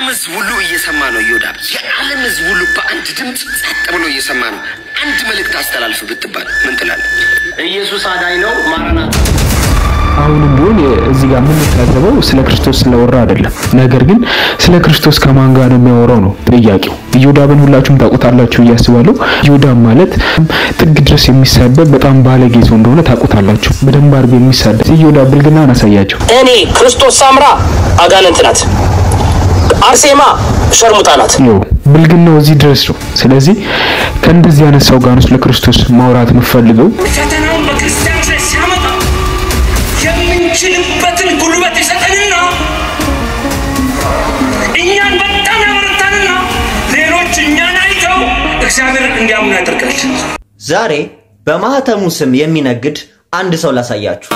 ሕዝብ ሁሉ እየሰማ ነው። ይሁዳ የዓለም ሕዝብ ሁሉ በአንድ ድምፅ ጸጥ ብሎ እየሰማ ነው። አንድ መልእክት አስተላልፍ ብትባል ምን ትላለህ? ኢየሱስ አዳኝ ነው። ማራናታ አሁንም ቢሆን እዚህ ጋር የምንታዘበው ስለ ክርስቶስ ስለወራ አይደለም። ነገር ግን ስለ ክርስቶስ ከማን ጋር ነው የሚያወራው ነው ጥያቄው። ኢዮዳብን ሁላችሁም ታውቁታላችሁ ብዬ አስባለሁ። ኢዮዳብ ማለት ጥግ ድረስ የሚሳደብ በጣም ባለጌ ሰው እንደሆነ ታውቁታላችሁ። በደንብ አድርጎ የሚሳደብ ኢዮዳብ ብልግናን አሳያቸው። እኔ ክርስቶስ ሳምራ አጋንንት ናት። አርሴማ ሸርሙጣ ናት። ይኸው ብልግናው እዚህ ድረስ ነው። ስለዚህ ከእንደዚህ አይነት ሰው ጋር ነው ስለ ክርስቶስ ማውራት የምፈልገው። ፈተናውን በክርስቲያኖች ላይ ሲያመጣ የምንችልበትን ጉልበት ይሰጠንና እኛን በጣም ያበረታንና ሌሎች እኛን አይተው እግዚአብሔር እንዲያምኑ ያደርጋል። ዛሬ በማህተሙ ስም የሚነግድ አንድ ሰው ላሳያችሁ።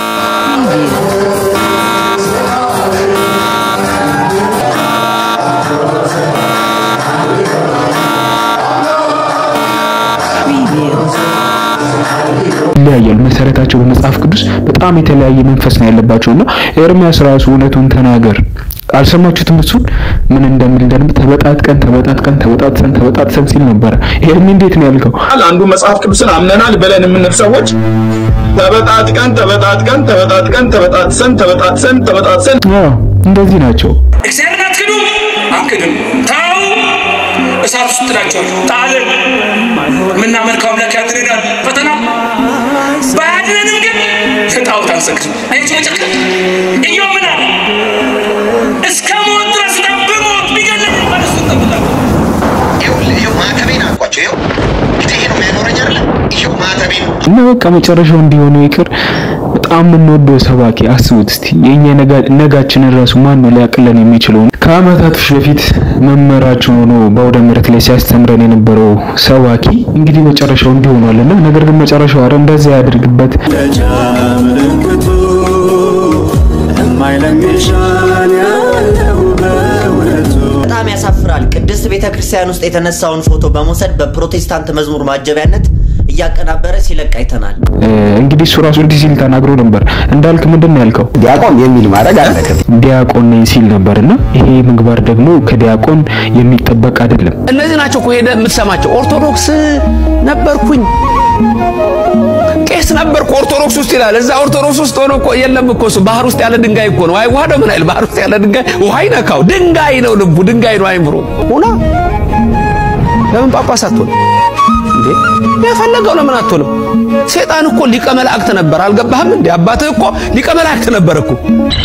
ይለያያሉ። መሰረታቸው በመጽሐፍ ቅዱስ በጣም የተለያየ መንፈስ ነው ያለባቸውና ኤርሚያስ ራሱ እውነቱን ተናገር አልሰማችሁትም? እሱን ምን እንደሚል እንደንም ተበጣጥቀን ተበጣጥቀን ተበጣጥሰን ተበጣጥሰን ሲል ነበረ። ኤርሚ እንዴት ነው ያልከው? አንዱ መጽሐፍ ቅዱስን አምነናል ብለን የምንል ሰዎች ተበጣጥቀን ተበጣጥቀን ተበጣጥቀን ተበጣጥሰን ተበጣጥሰን ተበጣጥሰን አዎ እንደዚህ ናቸው። እግዚአብሔርን አትክዱ፣ አንክድም። ታው እሳት ውስጥ ጥላቸዋል። ጣልን የምናመልከው አምላክ ያድነናል። ፈተና ባያድነንም ግን ለጣዖት አንሰግድም። አያቸው መጨከን እየው ምን አለ እስከ ሞት ድረስ ና ብሞት ቢገለኝ እንኳን እሱ እጠብቃለሁ። ይኸውልህ ይኸው ማተቤን አልኳቸው። ይኸው እንግዲህ ይሄ ነው የሚያኖረኝ አይደለ? ይኸው ማተቤን እና በቃ መጨረሻው እንዲሆኑ ይቅር። በጣም የምንወደው ሰባኪ አስቡት እስቲ የኛ ነጋችንን ራሱ ማን ነው ሊያቅለን የሚችለው? ከአመታቶች በፊት መምህራችን ሆኖ በአውደ ምሕረት ላይ ሲያስተምረን የነበረው ሰባኪ እንግዲህ መጨረሻው እንዲሆኗልና ነገር ግን መጨረሻው አረ እንደዛ ያድርግበት። ምልክቱ የማይለምሻን ያለው በእውነቱ በጣም ያሳፍራል። ቅድስት ቤተ ክርስቲያን ውስጥ የተነሳውን ፎቶ በመውሰድ በፕሮቴስታንት መዝሙር ማጀቢያነት እያቀናበረ ሲለቅ አይተናል። እ፣ እንግዲህ እሱ ራሱ እንዲህ ሲል ተናግሮ ነበር። እንዳልክ ምንድን ነው ያልከው? ዲያቆን የሚል ማድረግ አለበት። ዲያቆን ነኝ ሲል ነበርና ይሄ ምግባር ደግሞ ከዲያቆን የሚጠበቅ አይደለም። እነዚህ ናቸው እኮ ሄደ የምትሰማቸው። ኦርቶዶክስ ነበርኩኝ ቄስ ነበርኩ ኦርቶዶክስ ውስጥ ይላል። እዛ ኦርቶዶክስ ውስጥ ሆኖ እኮ የለም እኮ እሱ ባህር ውስጥ ያለ ድንጋይ እኮ ነው። አይ ውሃ ነው ምን አይል ባህር ውስጥ ያለ ድንጋይ ውሃ ይነካው ድንጋይ ነው ልቡ ድንጋይ ነው አይምሮ ሁና ለምን ጳጳስ አትሆንም እንዴ? የፈለገው ለምን አትሆንም? ሴጣን እኮ ሊቀ መላእክት ነበር። አልገባህም እንዴ? አባትህ እኮ ሊቀ መላእክት ነበር እኮ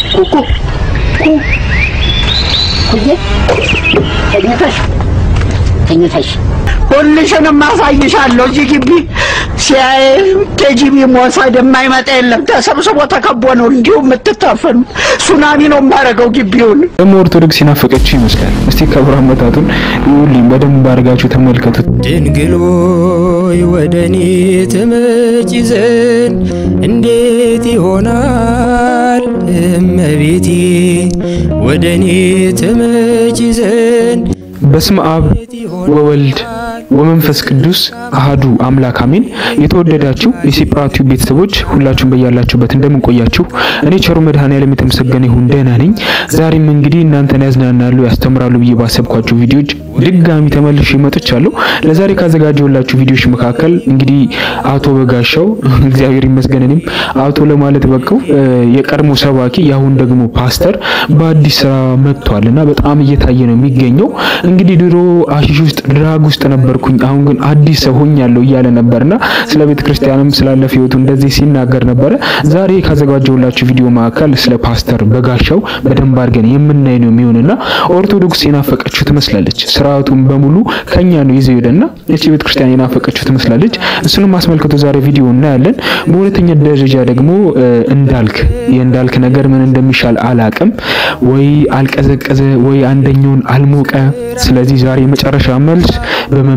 ተኝተሽ ሁልሽንም አሳይሻለሁ። እዚህ ግቢ ሲያይ ኬጂቢ መውሰድ የማይመጣ የለም። ተሰብስቦ ተከቦ ነው እንዲሁ የምትታፈኑ። ሱናሚ ነው የማደርገው ግቢውን። ደግሞ ኦርቶዶክስ የናፈቀችው ይመስላል። እስቲ ከብር አመታቱን ይሁልኝ በደንብ አድርጋችሁ ተመልከቱት። ድንግል ሆይ ወደ እኔ ትመጪ ዘንድ እንዴት ይሆናል? እመቤቴ ወደ እኔ ትመጪ ዘንድ በስመ አብ ወወልድ ወመንፈስ ቅዱስ አሃዱ አምላክ አሜን። የተወደዳችሁ የሲፕራቲው ቤተሰቦች ሁላችሁም በያላችሁበት እንደምን ቆያችሁ? እኔ ቸሩ መድኃኔዓለም የተመሰገነ ይሁን ደህና ነኝ። ዛሬም እንግዲህ እናንተን ያዝናናሉ፣ ያስተምራሉ ብዬ ባሰብኳቸው ቪዲዮዎች ድጋሚ ተመልሼ መጥቻለሁ። ለዛሬ ካዘጋጀሁላችሁ ቪዲዮዎች መካከል እንግዲህ አቶ በጋሻው እግዚአብሔር ይመስገን እኔም አቶ ለማለት በቃው የቀድሞ ሰባኪ የአሁን ደግሞ ፓስተር በአዲስ ስራ መጥቷል እና በጣም እየታየ ነው የሚገኘው። እንግዲህ ድሮ አሺሽ ውስጥ ድራግ ውስጥ ነበርኩኝ፣ አሁን ግን አዲስ ሰው ሆኛለሁ እያለ ነበርና ስለ ቤተ ክርስቲያንም ስላለፈ ህይወቱ እንደዚህ ሲናገር ነበረ። ዛሬ ካዘጋጀሁላችሁ ቪዲዮ መካከል ስለ ፓስተር በጋሻው በደንብ አድርገን የምናይ ነው የሚሆንና ኦርቶዶክስ የናፈቀችው ትመስላለች። ስርዓቱን በሙሉ ከኛ ነው ይዘው ሄደና እቺ ቤተ ክርስቲያን የናፈቀችው ትመስላለች። እሱንም አስመልክቶ ዛሬ ቪዲዮ እናያለን። በሁለተኛ ደረጃ ደግሞ እ፣ እንዳልክ የእንዳልክ ነገር ምን እንደሚሻል አላቅም። ወይ አልቀዘቀዘ ወይ አንደኛውን አልሞቀ። ስለዚህ ዛሬ የመጨረሻ መልስ በመምህር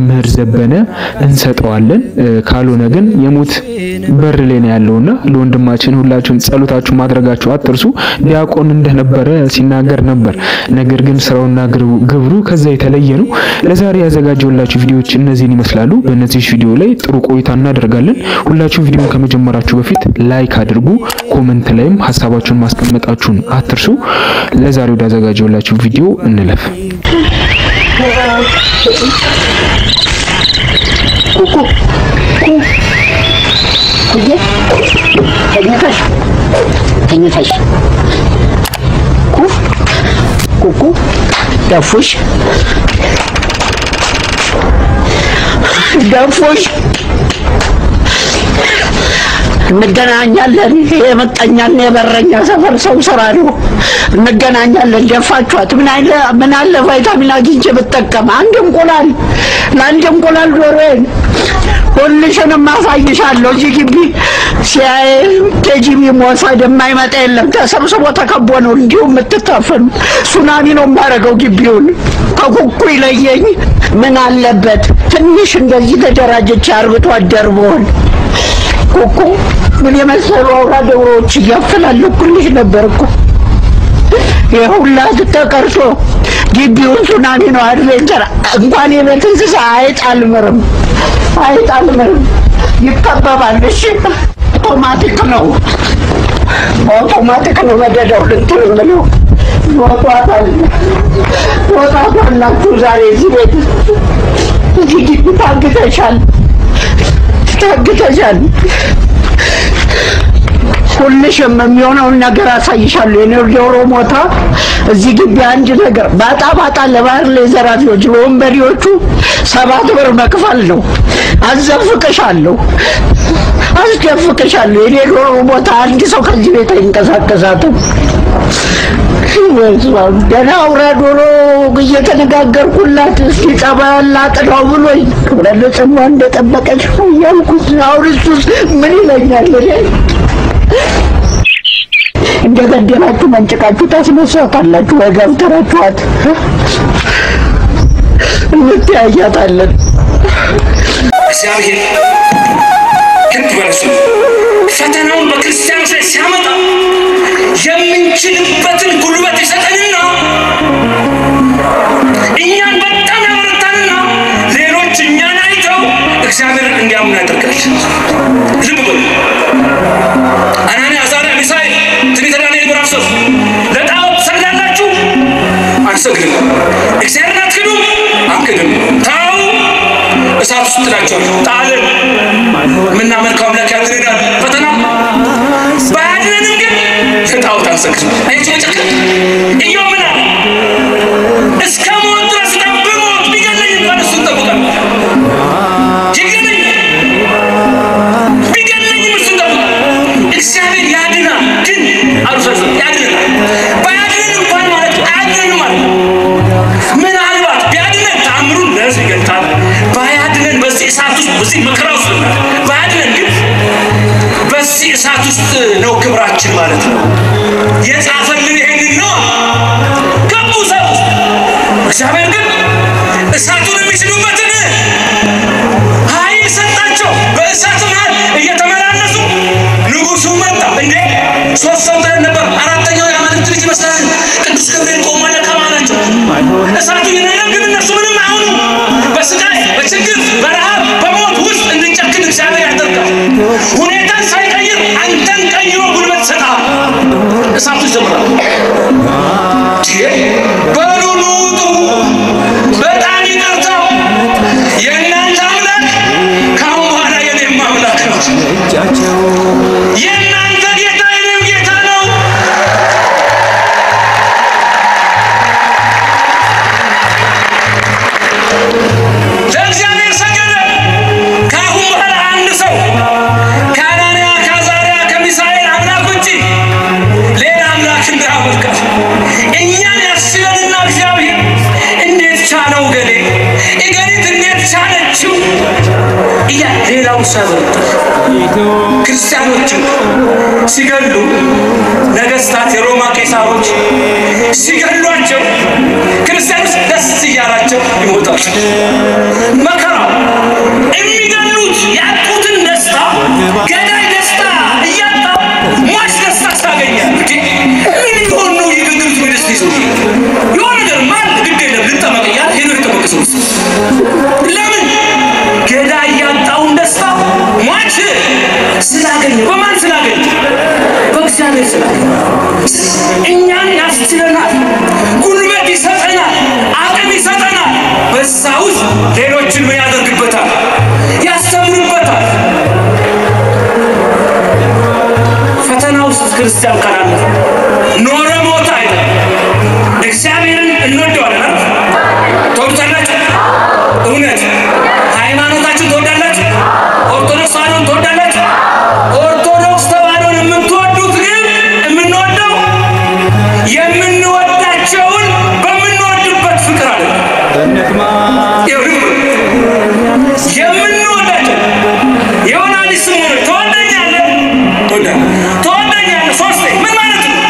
ለመምህር ዘበነ እንሰጠዋለን። ካልሆነ ግን የሞት በር ላይ ነው ያለውና ለወንድማችን ሁላችሁም ጸሎታችሁ ማድረጋችሁ አትርሱ። ዲያቆን እንደነበረ ሲናገር ነበር። ነገር ግን ስራውና ግብሩ ከዛ የተለየ ነው። ለዛሬ ያዘጋጀውላችሁ ቪዲዮዎች እነዚህን ይመስላሉ። በእነዚህ ቪዲዮ ላይ ጥሩ ቆይታ እናደርጋለን። ሁላችሁም ቪዲዮን ከመጀመራችሁ በፊት ላይክ አድርጉ። ኮመንት ላይም ሀሳባችሁን ማስቀመጣችሁን አትርሱ። ለዛሬ ወደ ያዘጋጀውላችሁ ቪዲዮ እንለፍ። ኩኩ ኩዬ ተኝተሽ ተኝተሽ ኩ ኩኩ ደፉሽ ደፉሽ እንገናኛለን። ይሄ የመቀኛና የበረኛ ሰፈር ሰው ስራ ነው። እንገናኛለን። ደፋችኋት። ምን አለ ምን አለ ቫይታሚን አግኝቼ ብጠቀም አንድ እንቁላል ለአንድ እንቁላል ዶሮዬን ሁልሽንም አሳይሻለሁ። እዚህ ግቢ ሲያይ ኬጂቢ መውሰድ የማይመጣ የለም። ተሰብስቦ ተከቦ ነው እንዲሁ የምትታፈኑ። ሱናሚ ነው የማደርገው ግቢውን ከኩኩ ይለየኝ። ምን አለበት ትንሽ እንደዚህ ተደራጀች አርብቶ አደር ብሆን ኩኩ ምን የመሰሉ አውራ ዶሮዎች እያፈላለኩልሽ ነበር እኮ የሁላ ተቀርሶ ግቢውን ሱናሚ ነው። አድቬንቸር እንኳን የቤት እንስሳ አይጥ አልምርም፣ አይጥ አልምርም። ይከበባል። እሺ አውቶማቲክ ነው፣ አውቶማቲክ ነው። መደዳው ልንትን የምለው ይወጧታል፣ ይወጧታላችሁ። ዛሬ እዚህ ቤት እዚህ ግቢ ታግተሻል፣ ታግተሻል። ሁልሽም የሚሆነውን ነገር አሳይሻለሁ። የኔ ዶሮ ሞታ እዚህ ግቢ አንድ ነገር ባጣ ባጣ ለባህር ላይ ዘራፊዎች ለወንበዴዎቹ ሰባት ብር መክፈል ነው። አዘፍቅሻለሁ፣ አስደፍቅሻለሁ። የኔ ዶሮ ሞታ አንድ ሰው ከዚህ ቤት አይንቀሳቀሳትም። ገና አውራ ዶሮ እየተነጋገርኩላት እስኪ ጸባይ ላጥናው ብሎኝ ክብረ ንጽሕና እንደጠበቀች ነው እያልኩት አሁን እሱስ ምን ይለኛል እኔ እንደ ገደላችሁ መንጭቃችሁ ታስነሳታላችሁ ወይ ገብተራችኋት እንተያያታለን። እግዚአብሔር ክንድ በረሱ ፈተናውን በክርስቲያኖች ላይ ሲያመጣ የምንችልበትን ጉልበት ይሰጠንና እኛን በጣም ያበረታንና ሌሎች እኛን አይተው እግዚአብሔርን እንዲያምኑ ያደርጋል። ልብ በሉ። አናንያ፣ አዛርያ፣ ሚሳኤል ትንቢተ ዳንኤል ምዕራፍ ሶስት ለጣዖት ትሰግዳላችሁ? አንሰግድም። እግዚአብሔርን አትክዱም? አንክድም። ታው እሳት ውስጥ ጥላቸዋል። ጣልን። የምናመልከው አምላክ ያድነናል። ፈተና ባያድነንም ግን ለጣዖት አንሰግድም። አያችሁ መጨከን እየው ምን አለ? እስከ ሞት ድረስ እንኳን ብሞት ቢገለኝ እንኳን እሱን እጠብቃለሁ። ይገለኝ ቢገለኝም እሱን እጠብቃለሁ። እግዚአብሔር ያድናል። ግን አሉሰስ ያድነናል። ባያድነን እንኳን ማለት አያድነንም ማለት ነው። ምናልባት ቢያድነን ተአምሩን ለሕዝብ ይገልጣል። ባያድነን በዚህ እሳት ውስጥ በዚህ መከራ ውስጥ ነው። ባያድነን ግን በዚህ እሳት ውስጥ ነው ክብራችን ማለት ነው። የጻፈልን ይሄንን ነው። ገቡ እሳት ውስጥ። እግዚአብሔር ግን እሳቱን የሚችሉበትን ኃይል ሰጣቸው። በእሳት መሃል እየተመላለሱ ንጉሱ መጣ። እንዴ ሶስት ሰው ተን ነበር። አራተኛው የአማልክት ልጅ ይመስላል። ቅዱስ ገብርኤል ቆሟል ከመሃላቸው። እሳቱ ይነዳል፣ ግን እነሱ ምንም አይሆኑ። በስቃይ በችግር በረሃብ በሞት ውስጥ እንድንጨክን እግዚአብሔር ያደርጋል። ሁኔታን ሳይቀይር አንተን ቀይሮ ጉልበት ይሰጣል። እሳቱ ይጀምራል። በሉ ኑ ውጡ፣ በጣም ይቅርታው የእናንተ አምላክ ከአሁን በኋላ የኔም አምላክ ነው። የእናንተ ጌታ የኔም ጌታ ነው። ለእግዚአብሔር ሰገደ። ከአሁን በኋላ አንድ ሰው ከአናንያ ከአዛርያ ከሚሳኤል አምላክ ውጭ ሌላ አምላክ እንዳያመልካል። እኛን ያስችለንና እግዚአብሔር እንዴት ቻለው ገሌ እገሊት እንዴት ቻለችው እያ ሌላውን ሳያበረታል ክርስቲያኖችን ሲገሉ ነገስታት የሮማ ቄሳሮች ሲገሏቸው ክርስቲያኖች ደስ እያላቸው ይሞታሉ። መከራው የሚገሉት ያጡትን ደስታ ገዳይ ደስታ እያጣ ሟች ደስታ ታገኛል። ምን ሊሆን ነው የግግምት ደስ ይዘው የሆነ ነገር ማን ግድ የለም ልጠመቅ እያለ ሄዶ የጠመቀ ሰው ለምን ገዳይ ያጣውን ደስታ ሟች ስላገኘ በማን ስላገኘ በእግዚአብሔር ስላገኘ እኛን ያስችለናል፣ ጉልበት ይሰጠናል፣ አቅም ይሰጠናል። በዛ ውስጥ ሌሎችን ምን ያደርግበታል? ያስተምርበታል። ፈተና ውስጥ ክርስቲያን ካላለፈ ኖረ ሞተ አይደለም። እግዚአብሔርን እንወደዋለን አይደል? ትወዱታላችሁ? እውነት ሃይማኖታችሁን ትወዳላችሁ? ኦርቶዶክስ ተዋሕዶን ትወዳላችሁ? ኦርቶዶክስ ተዋሕዶን የምትወዱት ግን የምንወደው የምንወዳቸውን በምንወድበት ፍቅር አለ። የምንወዳቸው የሆነ አዲስ ስም ሆነ ትወደኛለህ ትወዳለህ ትወደኛለህ ሶስቴ ምን ማለት ነው?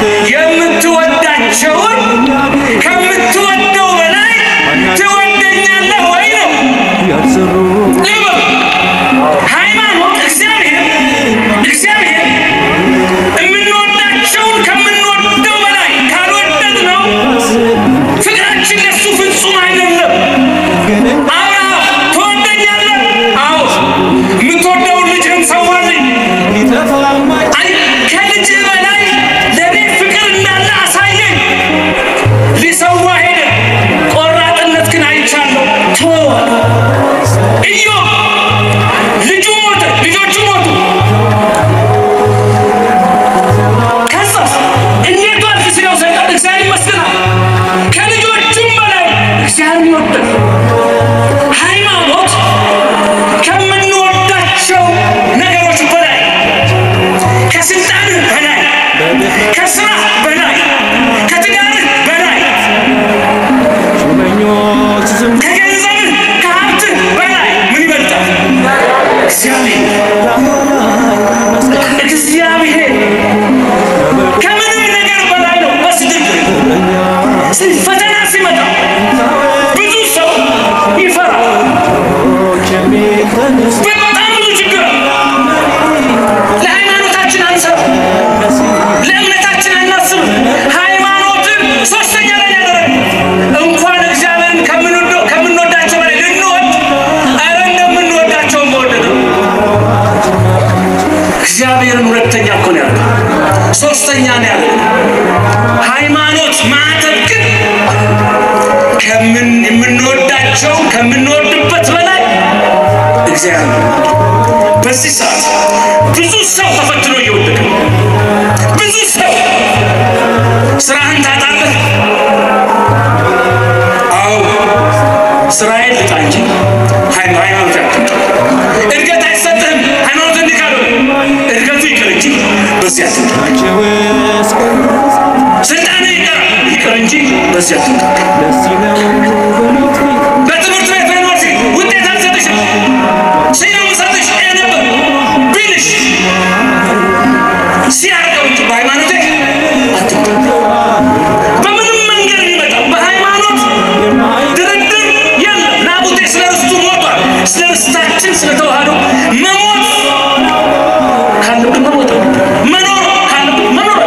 የምትወዳቸውን ከምትወደው በላይ ትወደኛለህ ወይ ነው። ልብ ሃይማኖት እግዚአብሔር እግዚአብሔር የምንወዳቸውን ከምንወደው በላይ ካልወደድ ነው ፍቅራችን ለሱ ፍጹም አይደለም። አብርሃም ትወደኛለህ? አዎ። የምትወደውን ልጅህን ሰዋልኝ። አይ ከልጅህ በላይ ለእኔ ፍቅር እንዳለ አሳየኝ። ሊሰዋ ሄደ። ቆራጥነት ግን አይቻለሁ። ተወው አለ። ኢዮብ ልጁ ሞተ፣ ልጆቹ ሞቱ። ከዛስ እንዴት ዋልክ ሲለው ሰይጣን እግዚአብሔር ይመስገን አለ። ከልጆቹም በላይ እግዚአብሔር ይወዳል። ሃይማኖት ከምንወዳቸው ነገሮች በላይ ከስልጣን በላይ ከስራ በላይ ከትዳርህ በላይ ከገንዘብህ ከሀብትህ በላይ ምን ይበልጣል? እግዚአብሔር እግዚአብሔር ከምንም ነገር በላይ ነው። በስድብ ፈተና ሲመጣ ብዙ ሰው ይፈራል። በጣም ብዙ ችግር ለሃይማኖታችን አንሰብ፣ ለእምነታችን አናስብ። ሃይማኖትን ሶስተኛ ላይ ያደረግ እንኳን እግዚአብሔርን ከምንወደው ከምንወዳቸው በላይ ልንወድ ኧረ እንደምንወዳቸው መወደድ ነው። እግዚአብሔርን ሁለተኛ እኮ ነው ያለው፣ ሶስተኛ ነው ያለው። ሃይማኖት ማተብ ግን ከምን የምንወዳቸው ከምንወድበት በላይ እግዚአብሔር ነው። በዚህ ሰዓት ብዙ ሰው ተፈትኖ እየወደቀ ነው። ብዙ ሰው ስራህን ታጣለህ። አዎ ስራዬን ልጣ እንጂ ሃይማ- ሃይማኖት ያትምጣ። እድገት አይሰጥህም። ሃይማኖት እንዲህ ካልሆነ እድገቱ ይቅር እንጂ በዚህ አትምጣ። ስልጣን ይቀር ይቅር እንጂ በዚህ አትምጣ። በትምህርት ቤት በዩኒቨርሲቲ ውጤት አልሰጥሽም ሲለው ሰጥሽ ነበር ቢልሽ ሲያርገው እንጂ በሃይማኖቴ አትምጣ። በምንም መንገድ የሚመጣ በሃይማኖት ድርድር የለም። ናቡቴ ስለ ርስቱ ሞቷል። ስለ ርስታችን ስለ ተዋህዶ መሞት ካለብን መሞት አለብን። መኖር ካለብን መኖር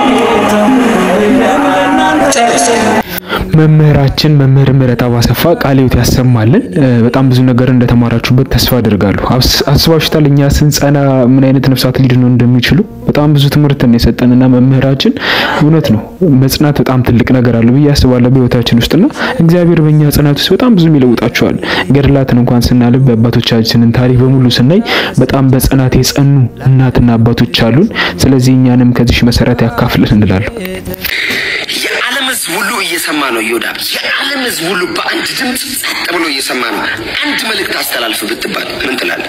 አለብን። ጨርስ። መምህራችን መምህር ምህረት አባሰፋ ቃለ ሕይወት ያሰማልን። እ፣ በጣም ብዙ ነገር እንደተማራችሁበት ተስፋ አድርጋለሁ። አስ- አስባችሁታል እኛ ስንጸና ምን አይነት ነፍሳት ሊድኑ እንደሚችሉ በጣም ብዙ ትምህርት ነው የሰጠንና መምህራችን እውነት ነው መጽናት በጣም ትልቅ ነገር አለው ብዬ አስባለሁ በህይወታችን ውስጥና እግዚአብሔር በእኛ ጽናት ውስጥ በጣም ብዙ ይለውጣቸዋል። ገድላትን እንኳን ስናልብ የአባቶቻችንን ታሪክ በሙሉ ስናይ በጣም በጽናት የጸኑ እናትና አባቶች አሉን። ስለዚህ እኛንም ከዚህ መሰረት ያካፍልን እንላለሁ። የዓለም ሕዝብ ሁሉ እየሰማ ነው። ይሁዳ የዓለም ሕዝብ ሁሉ በአንድ ድምፅ ጸጥ ብሎ እየሰማ ነው። አንድ መልእክት አስተላልፍ ብትባል ምን ትላለህ?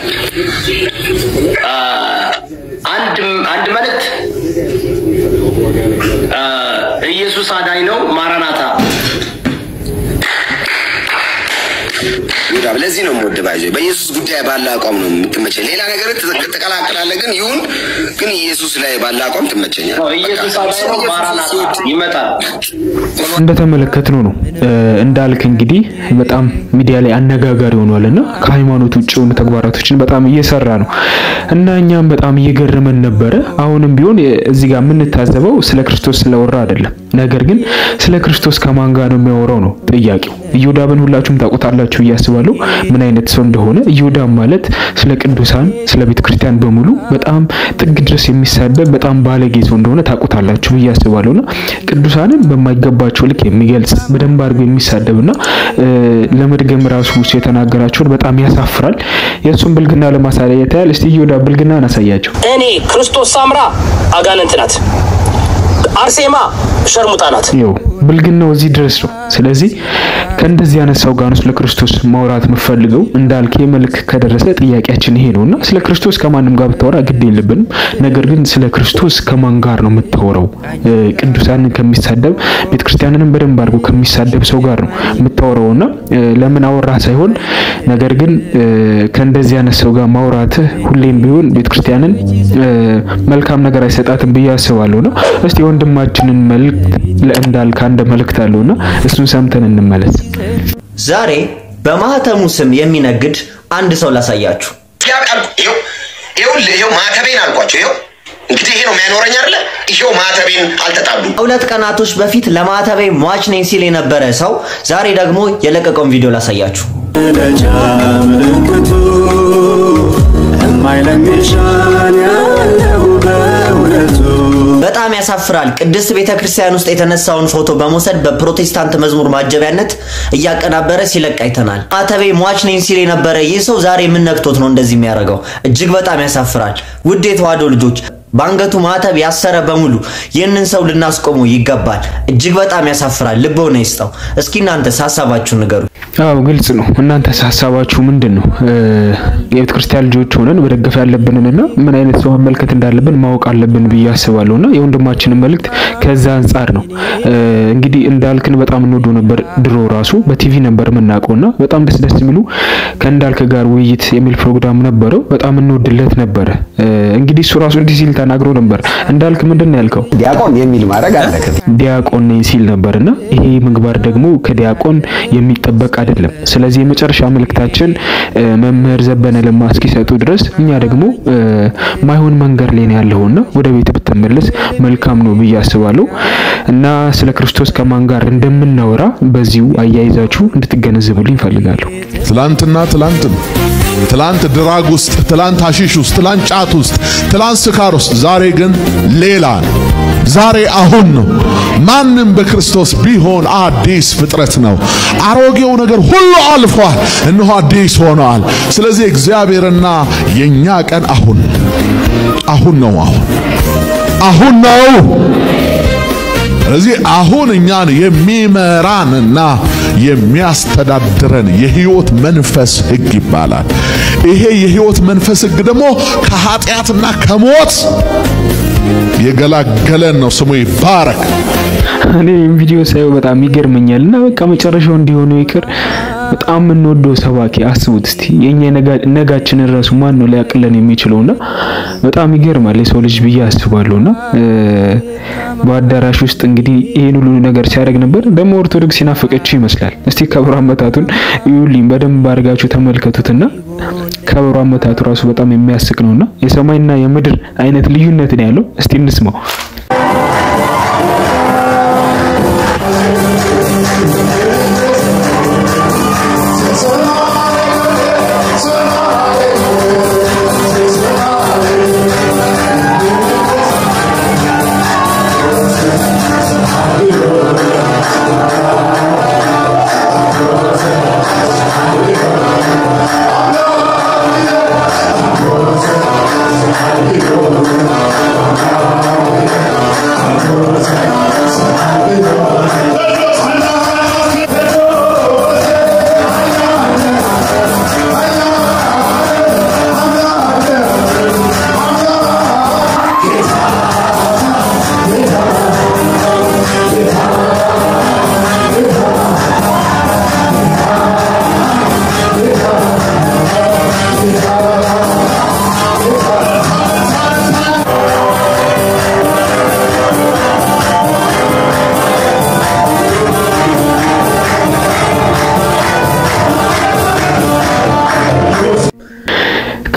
አንድ አንድ መልእክት አ፣ ኢየሱስ አዳኝ ነው። ማራናታ ይሁዳ ለዚህ ነው የምወድ ባይዞ በኢየሱስ ጉዳይ ባለ አቋም ነው የምትመቸኝ። ሌላ ነገር ትዘ- ትቀላቅላለህ፣ ግን ይሁን ግን ኢየሱስ ላይ ባለ አቋም ትመቸኛል። ኢየሱስ አብሮ ማራናታ ይመጣል። እንደተመለከትነው ነው እ፣ እንዳልክ እንግዲህ በጣም ሚዲያ ላይ አነጋጋሪ ሆኗል እና ከሃይማኖት ውጭ የሆኑ ተግባራቶችን በጣም እየሰራ ነው እና እኛም በጣም እየገረመን ነበረ። አሁንም ቢሆን የ- እዚህ ጋር የምንታዘበው ስለ ክርስቶስ ስለወራ አይደለም፣ ነገር ግን ስለ ክርስቶስ ከማን ጋር ነው የሚያወራው ነው ጥያቄው። ኢዮዳብን ሁላችሁም ታውቁታላችሁ ብዬ አስባለሁ ምን አይነት ሰው እንደሆነ። ኢዮዳብ ማለት ስለ ቅዱሳን ስለ ቤተ ክርስቲያን በሙሉ በጣም ጥግ ድረስ የሚሳደብ በጣም ባለጌ ሰው እንደሆነ ታውቁታላችሁ ብዬ አስባለሁና ቅዱሳንን በማይገባቸው ልክ የሚገልጽ በደንብ አድርጎ የሚሳደብና እ፣ ለመድገም ራሱ እሱ የተናገራቸውን በጣም ያሳፍራል። የእሱን ብልግና ለማሳየት ያህል እስቲ ኢዮዳብ ብልግናን አሳያቸው። እኔ ክርስቶስ ሳምራ አጋንንት ናት፣ አርሴማ ሸርሙጣ ናት። ይኸው ብልግናው እዚህ ድረስ ነው። ስለዚህ ከእንደዚህ አይነት ሰው ጋር ነው ስለ ክርስቶስ ማውራት የምፈልገው። እንዳልክ መልክ ከደረሰ ጥያቄያችን ይሄ ነውና ስለ ክርስቶስ ከማንም ጋር ብታወራ ግድ የለብንም። ነገር ግን ስለ ክርስቶስ ከማን ጋር ነው የምታወራው? እ፣ ቅዱሳንን ከሚሳደብ ቤተክርስቲያንንም በደንብ አድርጎ ከሚሳደብ ሰው ጋር ነው የምታወራውና እ፣ ለምን አወራ ሳይሆን ነገር ግን እ፣ ከእንደዚህ አይነት ሰው ጋር ማውራትህ ሁሌም ቢሆን ቤተክርስቲያንን እ፣ መልካም ነገር አይሰጣትም ብዬ አስባለሁና እስቲ ወንድማችንን መልእክት ለእንዳልክ አንድ መልእክት አለውና እሱን ሰምተን እንመለስ። ዛሬ በማህተሙ ስም የሚነግድ አንድ ሰው ላሳያችሁ። ይኸው ይኸውልህ፣ ይኸው ማተቤን አልኳቸው። ይኸው እንግዲህ ይሄ ነው የሚያኖረኝ አይደለ? ይኸው ማተቤን አልተጣሉ ሁለት ቀናቶች በፊት ለማህተቤ ሟች ነኝ ሲል የነበረ ሰው ዛሬ ደግሞ የለቀቀውን ቪዲዮ ላሳያችሁ። መለጃ ምልክቱ የማይለምሻን ያለው በእውነቱ በጣም ያሳፍራል። ቅድስት ቤተ ክርስቲያን ውስጥ የተነሳውን ፎቶ በመውሰድ በፕሮቴስታንት መዝሙር ማጀቢያነት እያቀናበረ ሲለቅ አይተናል። ማተቤ ሟች ነኝ ሲል የነበረ ይህ ሰው ዛሬ ምን ነክቶት ነው እንደዚህ የሚያደርገው? እጅግ በጣም ያሳፍራል። ውድ የተዋሕዶ ልጆች በአንገቱ ማተብ ያሰረ በሙሉ ይህንን ሰው ልናስቆመው ይገባል። እጅግ በጣም ያሳፍራል። ልቦና ይስጠው። እስኪ እናንተስ ሀሳባችሁን ንገሩ። አዎ ግልጽ ነው። እናንተስ ሀሳባችሁ ምንድን ነው? እ፣ የቤተ ክርስቲያን ልጆች ሆነን መደገፍ ያለብንንና ምን አይነት ሰው መመልከት እንዳለብን ማወቅ አለብን ብዬ አስባለሁና የወንድማችንን መልእክት ከዛ አንጻር ነው እ፣ እንግዲህ እንዳልክን በጣም እንወደው ነበር ድሮ ራሱ በቲቪ ነበር የምናውቀውና በጣም ደስ ደስ የሚሉ ከእንዳልክ ጋር ውይይት የሚል ፕሮግራም ነበረው። በጣም እንወድለት ነበረ። እ፣ እንግዲህ እሱ ራሱ እንዲህ ሲል ተናግሮ ነበር። እንዳልክ ምንድን ነው ያልከው? ዲያቆን የሚል ማድረግ አለክም። ዲያቆን ነኝ ሲል ነበርና ይሄ ምግባር ደግሞ ከዲያቆን የሚጠበቅ አይደለም። ስለዚህ የመጨረሻ መልእክታችን እ፣ መምህር ዘበነ ለማ እስኪሰጡ ድረስ እኛ ደግሞ እ፣ ማይሆን መንገድ ላይ ነው ያለውና ወደ ቤት ብትመለስ መልካም ነው ብዬ አስባለሁ እና ስለ ክርስቶስ ከማን ጋር እንደምናወራ በዚሁ አያይዛችሁ እንድትገነዘቡልኝ እፈልጋለሁ። ትላንትና ትላንት ነው። ትላንት ድራግ ውስጥ፣ ትላንት ሐሺሽ ውስጥ፣ ትላንት ጫት ውስጥ፣ ትላንት ስካር ውስጥ፣ ዛሬ ግን ሌላ ነው። ዛሬ አሁን ነው። ማንም በክርስቶስ ቢሆን አዲስ ፍጥረት ነው። አሮጌው ነገር ሁሉ አልፏል፣ እነሆ አዲስ ሆኗል። ስለዚህ እግዚአብሔርና የኛ ቀን አሁን አሁን ነው። አሁን አሁን ነው። ስለዚህ አሁን እኛን የሚመራንና የሚያስተዳድረን የህይወት መንፈስ ህግ ይባላል። ይሄ የህይወት መንፈስ ህግ ደግሞ ከኃጢአትና ከሞት የገላገለን ነው። ስሙ ይባረክ። እኔ ይህን ቪዲዮ ሳየው በጣም ይገርመኛል እና በቃ መጨረሻው እንዲሆነው ይቅር። በጣም የምንወደው ሰባኪ አስቡት እስቲ የኛ ነጋ- ነጋችንን ራሱ ማን ነው ሊያቅለን የሚችለውና በጣም ይገርማል የሰው ልጅ ብዬ አስባለሁና እ፣ በአዳራሽ ውስጥ እንግዲህ ይሄን ሁሉ ነገር ሲያደርግ ነበር። ደግሞ ኦርቶዶክስ ሲናፈቀችው ይመስላል። እስቲ ከበሮ አመታቱን ይዩልኝ በደንብ አድርጋችሁ ተመልከቱትና ከበሮ አመታቱ ራሱ በጣም የሚያስቅ ነውና የሰማይና የምድር አይነት ልዩነት ነው ያለው። እስቲ እንስማው። Thank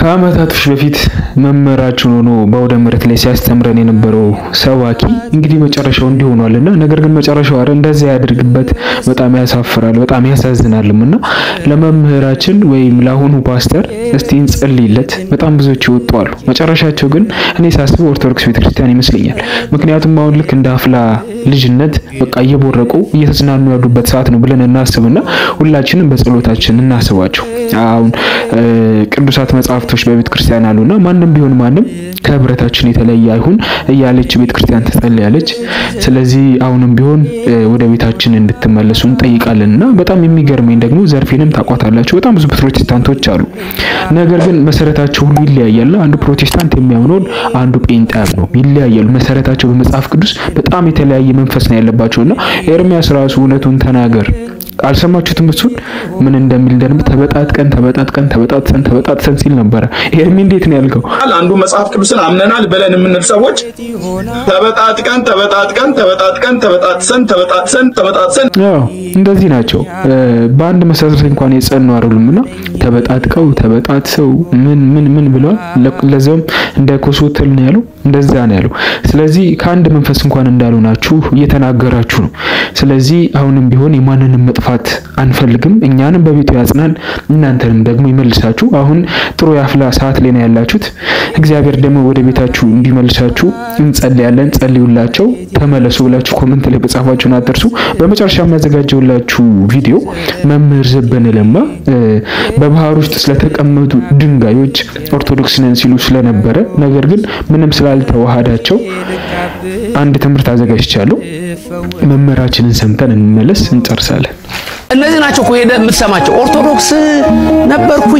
ከአመታቶች በፊት መምህራችን ሆኖ በአውደ ምሕረት ላይ ሲያስተምረን የነበረው ሰባኪ እንግዲህ መጨረሻው እንዲህ ሆኗልና፣ ነገር ግን መጨረሻው አረ እንደዚያ ያድርግበት። በጣም ያሳፍራል፣ በጣም ያሳዝናልም እና ለመምህራችን ወይም ለአሁኑ ፓስተር እስቲ እንጸልይለት። በጣም ብዙዎች ይወጡ አሉ። መጨረሻቸው ግን እኔ ሳስበው ኦርቶዶክስ ቤተክርስቲያን ይመስለኛል። ምክንያቱም አሁን ልክ እንደ አፍላ ልጅነት በቃ እየቦረቁ እየተዝናኑ ያሉበት ሰዓት ነው ብለን እናስብና ሁላችንም በጸሎታችን እናስባቸው። አሁን ቅዱሳት መጽሐፍቶች በቤተ ክርስቲያን አሉና ማንም ቢሆን ማንም ከህብረታችን የተለየ አይሁን እያለች ቤተ ክርስቲያን ትጸልያለች። ስለዚህ አሁንም ቢሆን ወደ ቤታችን እንድትመለሱ እንጠይቃለንና በጣም የሚገርመኝ ደግሞ ዘርፌንም ታቋታላችሁ። በጣም ብዙ ፕሮቴስታንቶች አሉ። ነገር ግን መሰረታቸው ሁሉ ይለያያል። አንዱ ፕሮቴስታንት የሚያምነውን አንዱ ጴንጤ ያምነው ይለያያሉ። መሰረታቸው በመጽሐፍ ቅዱስ በጣም የተለያየ መንፈስ ነው ያለባቸውና ኤርሚያስ ራሱ እውነቱን ተናገር አልሰማችሁትም? እሱን ምን እንደሚል ደግሞ ተበጣጥቀን ተበጣጥቀን ተበጣጥሰን ተበጣጥሰን ሲል ነበረ። ኤርሚ እንዴት ነው ያልከው? አንዱ መጽሐፍ ቅዱስን አምነናል ብለን የምንል ሰዎች ተበጣጥቀን ተበጣጥቀን ተበጣጥቀን ተበጣጥሰን ተበጣጥሰን ተበጣጥሰን አዎ እንደዚህ ናቸው። በአንድ መሰረት እንኳን የጸኑ አይደሉምና ተበጣጥቀው ተበጣጥሰው ምን ምን ምን ብለዋል። ለዛውም እንደ ኮሶተል ነው ያለው፣ እንደዛ ነው ያለው። ስለዚህ ከአንድ መንፈስ እንኳን እንዳልሆናችሁ እየተናገራችሁ ነው። ስለዚህ አሁንም ቢሆን የማንንም መጥፋት አንፈልግም። እኛንም በቤቱ ያጽናን፣ እናንተንም ደግሞ ይመልሳችሁ። አሁን ጥሩ የአፍላ ሰዓት ላይ ነው ያላችሁት። እግዚአብሔር ደግሞ ወደ ቤታችሁ እንዲመልሳችሁ እንጸልያለን። ጸልዩላቸው፣ ተመለሱ ብላችሁ ኮመንት ላይ በጻፋችሁን አትርሱ። በመጨረሻ የሚያዘጋጀውላችሁ ቪዲዮ መምህር ዘበነ ለማ በባህር ውስጥ ስለተቀመጡ ድንጋዮች ኦርቶዶክስ ነን ሲሉ ስለነበረ ነገር ግን ምንም ስላልተዋሃዳቸው አንድ ትምህርት አዘጋጅቻለሁ። መምህራችንን ሰምተን እንመለስ፣ እንጨርሳለን። እነዚህ ናቸው እኮ ሄደህ የምትሰማቸው። ኦርቶዶክስ ነበርኩኝ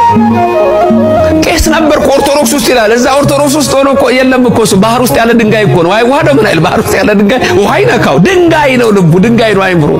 ቄስ ነበርኩ ኦርቶዶክስ ውስጥ ይላል። እዛ ኦርቶዶክስ ውስጥ ሆኖ እኮ የለም እኮ እሱ ባህር ውስጥ ያለ ድንጋይ እኮ ነው። አይዋሃደው ምን አይል ባህር ውስጥ ያለ ድንጋይ ውሃ ይነካው። ድንጋይ ነው ልቡ፣ ድንጋይ ነው አይምሮ።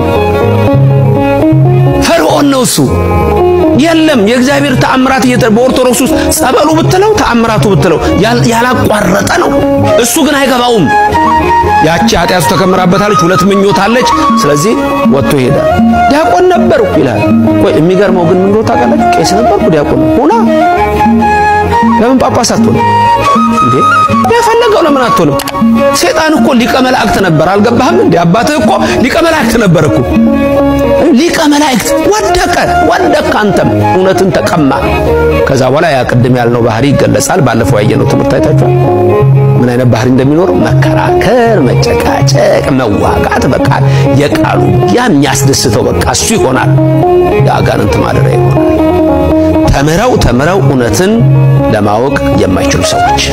ፈርዖን ነው እሱ። የለም የእግዚአብሔር ተአምራት እየተ በኦርቶዶክስ ውስጥ ጸበሉ ብትለው ተአምራቱ ብትለው ያላቋረጠ ነው። እሱ ግን አይገባውም። ያቺ ኃጢአቱ ተከምራበታለች፣ ሁለት ምኞት አለች። ስለዚህ ወጥቶ ይሄዳል። ዲያቆን ነበርኩ ይላል። ቆይ የሚገርመው ግን ምን እንደሆነ ታውቃላችሁ? ቄስ ነበርኩ ዲያቆን ሆና ለምን ጳጳስ አትሆንም እንዴ? የፈለገው ለምን አትሆንም? ሴጣን እኮ ሊቀ መላእክት ነበር። አልገባህም እንዴ? አባትህ እኮ ሊቀ መላእክት ነበር እኮ ሊቀ መላእክት ወደቀ ወደቀ። አንተም እውነትን ተቀማ። ከዛ በኋላ ያ ቅድም ያልነው ባህሪ ይገለጻል። ባለፈው ያየነው ትምህርት አይታችኋል። ምን አይነት ባህሪ እንደሚኖረው መከራከር፣ መጨቃጨቅ፣ መዋጋት፣ በቃ የቃሉ ያ የሚያስደስተው በቃ እሱ ይሆናል። የአጋንንት ማደሪያ ይሆናል። ተምረው ተምረው እውነትን ለማወቅ የማይችሉ ሰዎች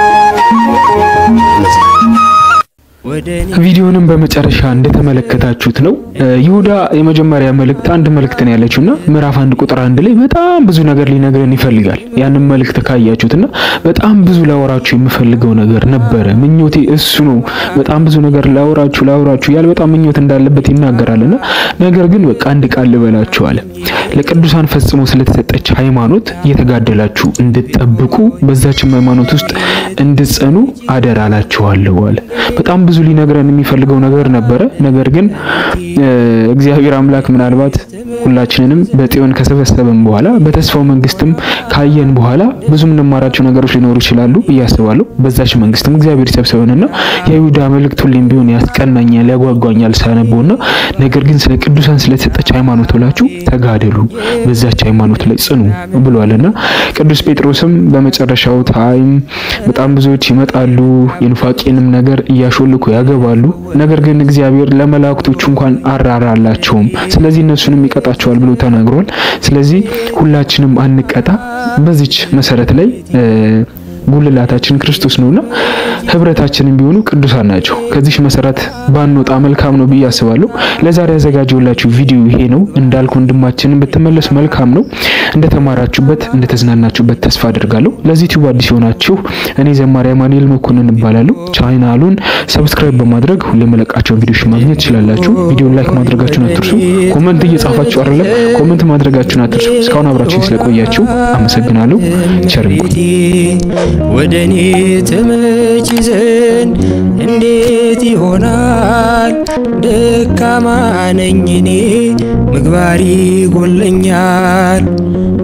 ቪዲዮንም በመጨረሻ እንደተመለከታችሁት ነው ይሁዳ የመጀመሪያ መልእክት አንድ መልእክት ነው ያለችውና ምዕራፍ አንድ ቁጥር አንድ ላይ በጣም ብዙ ነገር ሊነግረን ይፈልጋል። ያንን መልእክት ካያችሁትና በጣም ብዙ ላወራችሁ የምፈልገው ነገር ነበረ። ምኞቴ እሱ ነው። በጣም ብዙ ነገር ላወራችሁ ላወራችሁ ያለ በጣም ምኞት እንዳለበት ይናገራልና ነገር ግን በቃ አንድ ቃል ልበላችሁ አለ። ለቅዱሳን ፈጽሞ ስለተሰጠች ሃይማኖት እየተጋደላችሁ እንድትጠብቁ በዛችም ሃይማኖት ውስጥ እንድትጸኑ አደራ እላችኋለሁ አለ። በጣም ብዙ ሊነግረን የሚፈልገው ነገር ነበረ። ነገር ግን እግዚአብሔር አምላክ ምናልባት ሁላችንንም በጽዮን ከሰበሰበን በኋላ በተስፋው መንግስትም ካየን በኋላ ብዙ የምንማራቸው ነገሮች ሊኖሩ ይችላሉ እያስባለሁ። በዛች መንግስትም እግዚአብሔር ይሰብሰበንና የይሁዳ መልእክት ሁሌም ቢሆን ያስቀናኛል፣ ያጓጓኛል ሳነበውና ነገር ግን ስለ ቅዱሳን ስለተሰጠች ሃይማኖት ብላችሁ ተጋደሉ፣ በዛች ሃይማኖት ላይ ጽኑ ብሏልና ቅዱስ ጴጥሮስም በመጨረሻው ታይም በጣም ብዙዎች ይመጣሉ የኑፋቄንም ነገር እያሾልኩ ያገባሉ። ነገር ግን እግዚአብሔር ለመላእክቶቹ እንኳን አራራላቸውም፣ ስለዚህ እነሱንም ይቀጣቸዋል ብሎ ተናግሯል። ስለዚህ ሁላችንም አንቀጣ። በዚች መሰረት ላይ ጉልላታችን ክርስቶስ ነውና ህብረታችንን ቢሆኑ ቅዱሳን ናቸው። ከዚህ መሰረት ባንወጣ መልካም ነው ብዬ አስባለሁ። ለዛሬ ያዘጋጀውላችሁ ቪዲዮ ይሄ ነው። እንዳልኩ ወንድማችንን ብትመለሱ መልካም ነው። እንደተማራችሁበት እንደተዝናናችሁበት ተስፋ አድርጋለሁ። ለዚህ ዩቲዩብ አዲስ የሆናችሁ እኔ ዘማሪ አማኑኤል መኮንን እባላለሁ። ቻናሉን ሰብስክራይብ በማድረግ ሁሌ የመለቃቸውን ቪዲዮዎች ማግኘት ትችላላችሁ። ቪዲዮን ላይክ ማድረጋችሁን አትርሱ። ኮመንት እየጻፋችሁ አይደለም፣ ኮመንት ማድረጋችሁን አትርሱ። እስካሁን አብራችሁኝ ስለቆያችሁ አመሰግናለሁ። ቸር ወደ እኔ ትመጪ ዘንድ እንዴት ይሆናል? ደካማ ነኝ እኔ ምግባሪ ጎለኛል።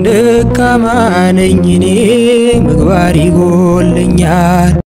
ደካማ ነኝ እኔ ምግባር ይጎለኛል